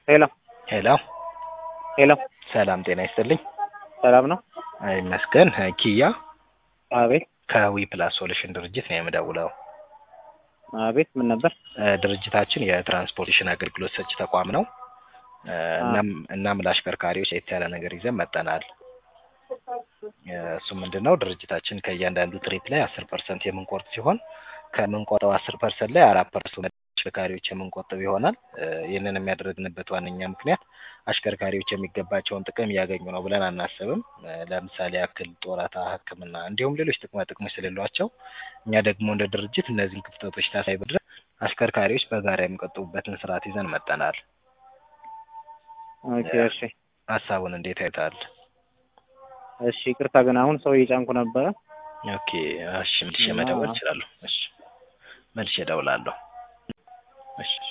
ሄሎ ሄሎ ሄሎ ሰላም ጤና ይስጥልኝ። ሰላም ነው? ይመስገን። ኪያ አቤት ከዊ ፕላስ ሶሉሽን ድርጅት ነው የምደውለው። አቤት ምን ነበር? እ ድርጅታችን የትራንስፖርቴሽን አገልግሎት ሰጪ ተቋም ነው። እ እናም እናም ለአሽከርካሪዎች ለየት ያለ ነገር ይዘን መጠናል። እ እሱ ምንድን ነው ድርጅታችን ከእያንዳንዱ ትሪፕ ላይ አስር ፐርሰንት የምንቆርጥ ሲሆን ከምንቆርጠው አስር ፐርሰንት ላይ አራት ፐርሰንት አሽከርካሪዎች የምንቆጥብ ይሆናል። እ ይህንን የሚያደርግንበት ዋነኛ ምክንያት አሽከርካሪዎች የሚገባቸውን ጥቅም እያገኙ ነው ብለን አናስብም። እ ለምሳሌ ያክል ጡረታ፣ ሕክምና እንዲሁም ሌሎች ጥቅማ ጥቅሞች ስለሌሏቸው እኛ ደግሞ እንደ ድርጅት እነዚህን ክፍተቶች ታሳቢ በማድረግ አሽከርካሪዎች በጋራ የሚቆጥቡበትን ስርዓት ይዘን መጠናል። ኦኬ እሺ ሀሳቡን እንዴት ያዩታል? እሺ ይቅርታ ግን አሁን ሰው እየጫንኩ ነበረ። ኦኬ እሺ መልሼ መደወል እችላለሁ። እሺ መልሼ እደውላለሁ። እሺ